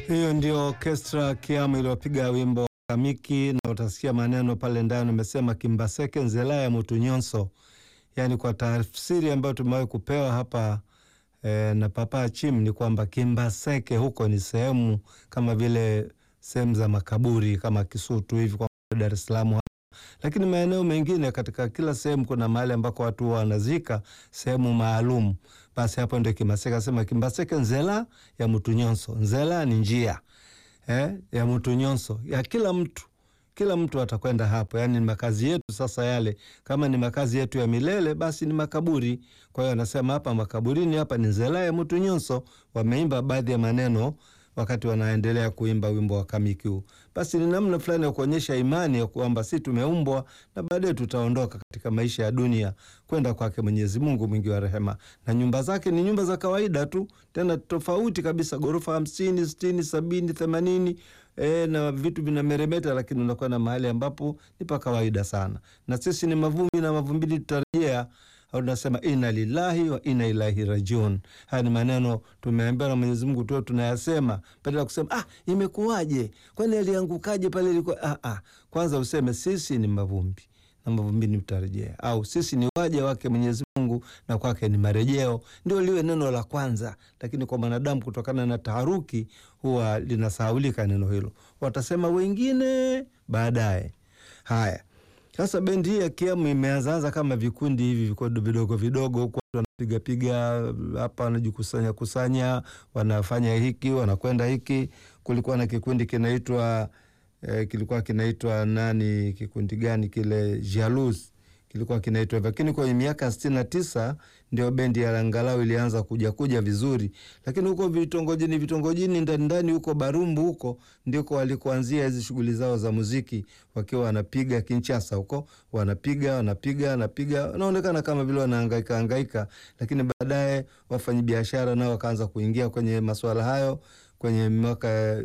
Hiyo ndio orkestra Kiamu iliyopiga wimbo Kamiki, na utasikia maneno pale ndani umesema Kimbaseke nzela ya mutu nyonso, yaani kwa tafsiri ambayo tumewahi kupewa hapa e, na Papa Chim ni kwamba Kimbaseke huko ni sehemu kama vile sehemu za makaburi kama Kisutu hivi kwa Dar es Salaam hapa, lakini maeneo mengine katika kila sehemu kuna mahali ambako watu wanazika sehemu maalum. Basi hapo ndio Kimbaseke, asema Kimbaseke nzela ya mutu nyonso. Nzela ni njia eh, ya mutu nyonso ya kila mtu kila mtu atakwenda hapo, yaani ni makazi yetu. Sasa yale kama ni makazi yetu ya milele, basi ni makaburi. Kwa hiyo anasema hapa makaburini, hapa ni nzela ya mutu nyonso. Wameimba baadhi ya maneno wakati wanaendelea kuimba wimbo wa Kamiki huu. Basi ni namna fulani ya kuonyesha imani ya kwamba si tumeumbwa na baadaye tutaondoka katika maisha ya dunia kwenda kwake Mwenyezi Mungu mwingi wa rehema, na nyumba zake ni nyumba za kawaida tu, tena tofauti kabisa, ghorofa hamsini, sitini, sabini, themanini E, na vitu vinameremeta, lakini unakuwa na mahali ambapo ni pa kawaida sana, na sisi ni mavumbi na mavumbini tutarejea. Au tunasema inna lillahi wa inna ilaihi rajiun. Haya ni maneno tumeambiwa na Mwenyezi Mungu tu tunayasema, badala ya kusema ah, imekuwaje, kwani aliangukaje pale ilikuwa ah, ah. Kwanza useme sisi ni mavumbi na mavumbini tutarejea, au sisi ni waja wake Mwenyezi Mungu na kwake ni marejeo. Ndio liwe neno la kwanza, lakini kwa mwanadamu kutokana na taharuki huwa linasahaulika neno hilo, watasema wengine baadaye. Haya, sasa bendi hii ya Kiamu imeanzaanza kama vikundi hivi vikundi vidogo vidogo, huku watu wanapiga piga hapa, wanajikusanya kusanya, wanafanya hiki, wanakwenda hiki. Kulikuwa na kikundi kinaitwa eh, kilikuwa kinaitwa nani, kikundi gani kile, Jalous kilikuwa kinaitwa hivyo, lakini kwenye miaka sitini na tisa ndio bendi ya angalau ilianza kuja kuja vizuri, lakini huko vitongojini vitongojini ndani ndani huko Barumbu huko ndiko walikuanzia hizi shughuli zao za muziki, wakiwa wanapiga Kinshasa huko, wanapiga wanapiga wanapiga, wanaonekana kama vile wanahangaika hangaika, lakini baadaye wafanyabiashara nao wakaanza kuingia kwenye masuala hayo kwenye mwaka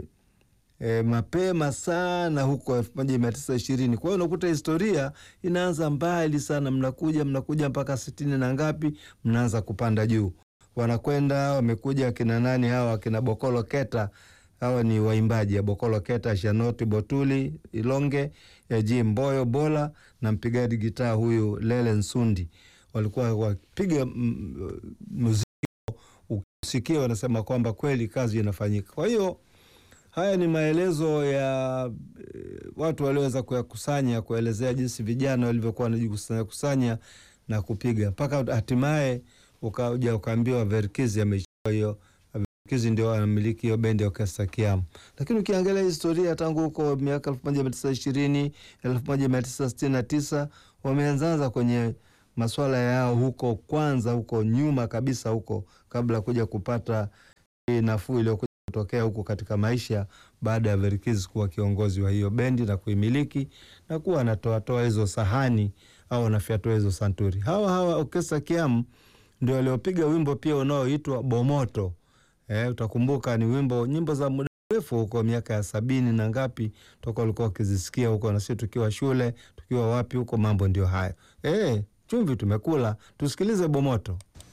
E, mapema sana huko elfu moja mia tisa ishirini. Kwa hiyo unakuta historia inaanza mbali sana, mnakuja mnakuja mpaka sitini na ngapi, mnaanza kupanda juu, wanakwenda wamekuja akina nani hawa, akina Bokolo Keta, hawa ni waimbaji ya Bokolo Keta, Shanoti Botuli Ilonge, Yaji Mboyo Bola na mpigaji gitaa huyu Lele Nsundi, walikuwa wapiga muziki, ukisikia wanasema kwamba kweli kazi inafanyika. Kwa hiyo haya ni maelezo ya e, watu walioweza kuyakusanya kuelezea jinsi vijana walivyokuwa wanajikusanya kusanya na kupiga mpaka hatimaye ukaja ukaambiwa Verkizi amechukua hiyo. Verkizi ndio anamiliki hiyo bendi ya Orkestra Kiamu, lakini ukiangalia historia tangu huko miaka elfu moja mia tisa ishirini elfu moja mia tisa sitini na tisa wameanzaanza kwenye maswala yao huko kwanza, huko nyuma kabisa, huko kabla ya kuja kupata hii nafuu iliyokuja kutokea huko katika maisha baada ya Verkizi kuwa kiongozi wa hiyo bendi na kuimiliki na kuwa anatoatoa hizo sahani au anafyatua hizo santuri. Hawa hawa Orkestra Kiamu ndio waliopiga wimbo pia unaoitwa Bomoto. Eh, utakumbuka ni wimbo nyimbo za muda mrefu huko miaka ya sabini na ngapi toka walikuwa wakizisikia huko, na sisi tukiwa shule tukiwa wapi huko, mambo ndio hayo. Eh, chumvi tumekula, tusikilize Bomoto.